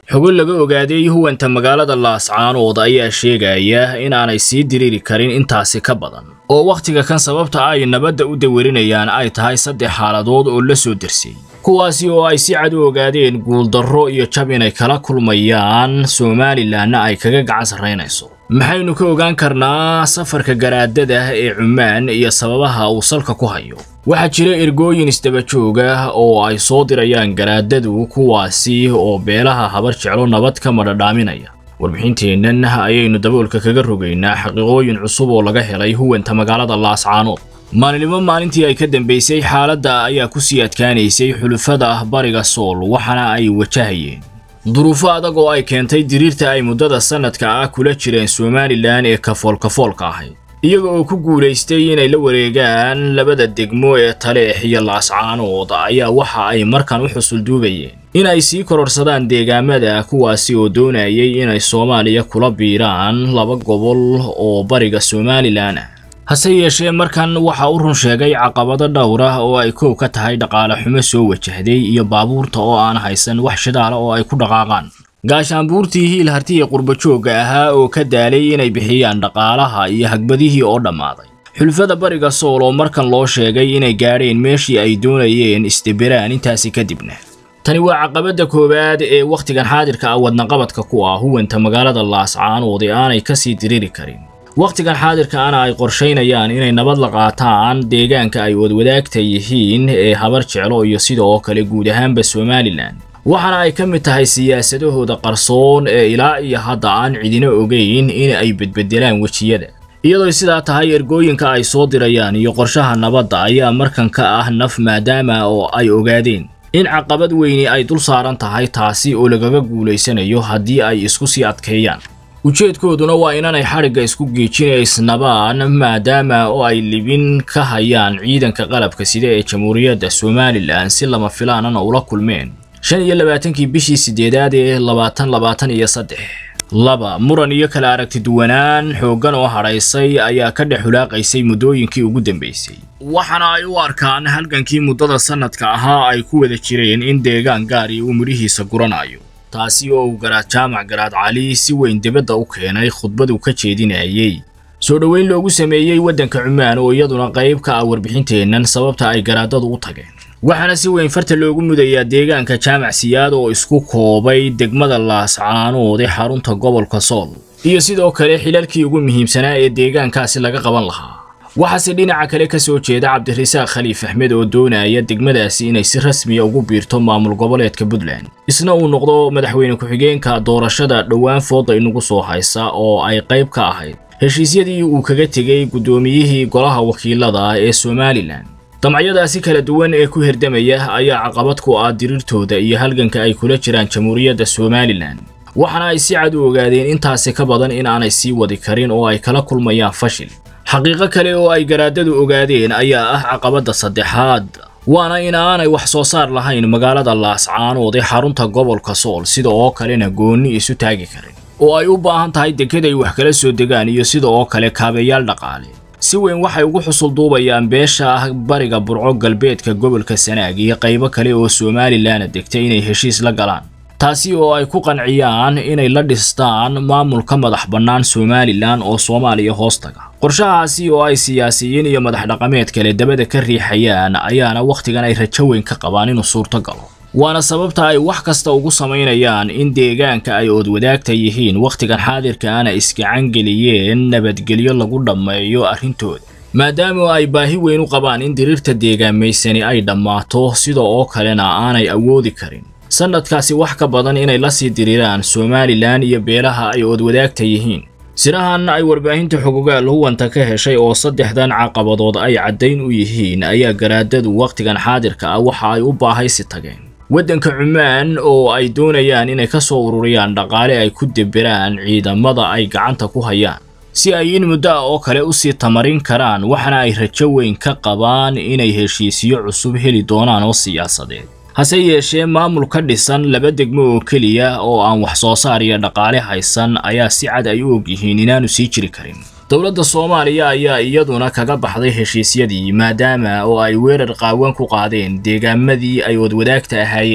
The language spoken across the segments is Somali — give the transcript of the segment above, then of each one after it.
xogo laga ogaaday huwanta magaalada laascaanood ayaa sheegaya inaanay sii diriiri karin intaasi ka badan oo wakhtiga kan sababta ay nabadda u dawarinayaan ay tahay saddex xaaladood oo la soo dersay kuwaasi oo ay si cad u ogaadeen guuldarro iyo jab inay kala kulmayaan somalilanna ay kaga gacan sarraynayso maxaynu ka ogaan karnaa safarka garaadada ee cumaan iyo sababaha uu salka ku hayo waxaa jira ergooyin isdaba jooga oo ay soo dirayaan garaadadu kuwaasi oo beelaha habar jeclo nabad ka madhadhaaminaya warbixinteennan ayaynu daboolka kaga rogaynaa xaqiiqooyin cusub oo laga helay huwanta magaalada laascaanood maalinimo maalintii ay ka dambaysay xaaladda ayaa ku sii adkaanaysay xulufada ah bariga sool waxaana ay wajahayeen duruufo adag oo ay keentay diriirta ay muddada sannadka ah kula jireen somalilan ee kafoolkafoolka ahayd iyaga oo ku guulaystay inay la wareegaan labada degmo ee taleex iyo laascaanood ayaa waxa ay markan u xusulduubayeen in ay sii kororsadaan deegaamada kuwaasi oo doonayay inay soomaaliya kula biiraan laba gobol oo bariga somalilan ah hase yeeshee markan waxa u run sheegay caqabado dhowr ah oo ay koow ka tahay dhaqaale xumo soo wajahday iyo baabuurta oo aan haysan wax shidaala oo ay ku dhaqaaqaan gaashaanbuurtii hiil hartiya qurbajoogga ahaa oo ka daalay inay bixiyaan dhaqaalaha iyo hagbadihii oo dhammaaday xulfada bariga sool oo markan loo sheegay inay gaadheen meeshii ay doonayeen isdibiraan intaasi kadibna tani waa caqabadda koowaad ee wakhtigan xaadirka ah wadnaqabadka ku ah huwanta magaalada laascaanood ee aanay ka sii diriri karin wakhtigan xaadirka ana ay qorshaynayaan inay nabad la qaataan deegaanka ay wadwadaagta yihiin ee habar jeclo iyo sidoo kale guud ahaanba somalilan waxaana ay ka mid tahay siyaasadahooda qarsoon ee ilaa iyo hadda aan cidina ogeyn in ay bedbedelaan wejiyada iyadoo sidaa tahay ergooyinka ay soo dirayaan iyo qorshaha nabadda ayaa markan ka ah naf maadaama oo ay ogaadeen in caqabad weyni ay dul saaran tahay taasi oo lagaga guulaysanayo haddii ay isku sii adkeeyaan ujeedkooduna waa inaanay xadhigga isku geejinaysnabaan maadaama oo ay libin ka hayaan ciidanka qalabka sida ee jamhuuriyadda somalilan si lama filaanana ula kulmeen shan iyo labaatankii bishii sideedaad ee labaatan labaatan iyo saddex laba muran iyo kala aragti duwanaan xooggan oo hadhaysay ayaa ka dhex hulaaqaysay muddooyinkii ugu dambaysay waxaana ay u arkaan halgankii muddada sannadka ahaa ay ku wada jireen in deegaan gaari uu midhihiisa guranayo taasi oo uu garaad jaamac garaad cali si weyn dibadda u keenay khudbadu ka jeedinayay soo dhoweyn loogu sameeyey waddanka cumaan oo iyaduna qayb ka ah warbixinteennan sababta ay garaadadu u tageen waxaana si weyn farta loogu mudayaa deegaanka jaamac siyaad oo isku koobay degmada laascaanood ee xarunta gobolka sool iyo sidoo kale xilalkii ugu muhiimsanaa ee deegaankaasi laga qaban lahaa waxaase dhinaca kale ka soo jeeda cabdirasaaq khaliif axmed oo doonaya degmadaasi inay si rasmiya ugu biirto maamul goboleedka puntland isna uu noqdo madaxweyne ku-xigeenka doorashada dhowaan fooda inagu soo haysa oo ay qayb ka ahayd heshiisyadii uu kaga tegey guddoomiyihii golaha wakiilada ee somalilan damcyadaasi kala duwan ee ku hirdamaya ayaa caqabad ku ah diriirtooda iyo halganka ay kula jiraan jamhuuriyadda somalilan waxaana ay si cad u ogaadeen intaasi ka badan in aanay sii wadi karin oo ay kala kulmayaan fashil xaqiiqo kale oo ay garaadadu ogaadeen ayaa ah caqabadda saddexaad waana in aanay wax soo saar lahayn magaalada laascaanood ee xarunta gobolka sool sida oo kalena goonni isu taagi karin oo ay u baahan tahay deked ay wax kala soo degaan iyo sida oo kale kaabeyaal dhaqaale si weyn waxay ugu xusulduubayaan beesha ah bariga burco galbeedka gobolka sanaag iyo qaybo kale oo somalilanna degtay inay heshiis la galaan taasi oo ay ku qanciyaan inay la dhistaan maamulka madax bannaan somalilan oo soomaaliya hoos taga qorshahaasi oo ay siyaasiyiin iyo madax dhaqameed kale dabada ka riixayaan ayaana wakhtigan ay rajo weyn ka qabaan inuu suurto galo waana sababta ay wax kasta ugu samaynayaan in deegaanka ay oodwadaagta yihiin wakhtigan xaadirkaana iskacan geliyeen nabadgelyo lagu dhammeeyo arrintooda maadaama ay baahi weyn u qabaan in diriirta deegaamaysani ay dhammaato sida oo kalena aanay awoodi karin sannadkaasi wax ka badan inay la sii diriiraan somalilan iyo beelaha ay oodwadaagta yihiin sirahan ay warbaahinta xogogaal huwanta ka heshay oo saddexdan caqabadood ay caddayn u yihiin ayaa garaadadu wakhtigan xaadirka ah waxa ay u baahaysi tageen waddanka cumaan oo ay doonayaan inay ka soo ururiyaan dhaqaale ay ku debiraan ciidamada ay gacanta ku hayaan si ay in muddo ah oo kale u sii tamarin karaan waxaana ay rajo weyn ka qabaan inay heshiisyo cusub heli doonaan oo siyaasadeed hase yeeshee maamul ka dhisan laba degmo oo keliya oo aan wax soo saar iyo dhaqaale haysan ayaa si cad ay u ogyihiin inaanu sii jiri karin dowladda soomaaliya ayaa iyaduna kaga baxday heshiisyadii maadaama oo ay weerar qaawan ku qaadeen deegaamadii ay wadwadaagta ahaayeen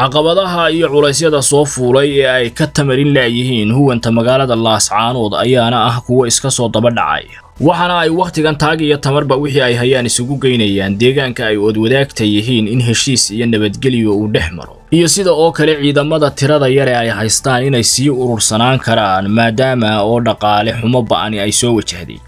caqabadaha iyo culaysyada soo fuulay ee ay ka tamarin laayihiin huwanta magaalada laascaanood ayaana ah kuwo iska soo daba dhacay waxaana ay wakhtigan taag iyo tamarba wixii ay hayaan isugu geynayaan deegaanka ay odwadaagta yihiin in heshiis iyo nabadgelyo uu dhex maro iyo sida oo kale ciidamada tirada yare ay haystaan inay sii urursanaan karaan maadaama oo dhaqaale xumo ba'ani ay soo wajahday